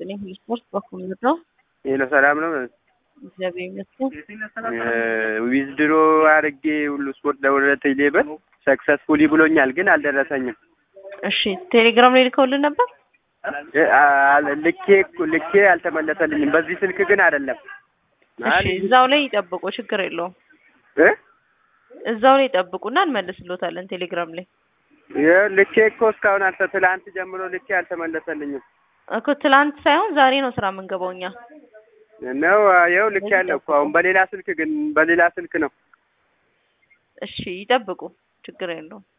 ይስጥልኝ። ስፖርት በኩል ነው። ሄሎ ሰላም ነው። እግዚአብሔር ይመስገን። ዊዝድሮ አድርጌ ሁሉ ስፖርት ለሁለት ሌበር ሰክሰስፉሊ ብሎኛል፣ ግን አልደረሰኝም። እሺ ቴሌግራም ላይ ልከውልን ነበር። ልኬ ልኬ አልተመለሰልኝም። በዚህ ስልክ ግን አይደለም። እሺ እዛው ላይ ይጠብቁ፣ ችግር የለውም። እ እዛው ላይ ይጠብቁና እንመልስሎታለን ቴሌግራም ላይ ልኬ እኮ እስካሁን አልተ ትላንት ጀምሮ ልኬ አልተመለሰልኝም እኮ ትላንት ሳይሆን ዛሬ ነው ስራ የምንገባው እኛ ነው። ይኸው ልኬ ያለው እኮ አሁን በሌላ ስልክ ግን በሌላ ስልክ ነው። እሺ ይጠብቁ፣ ችግር የለውም።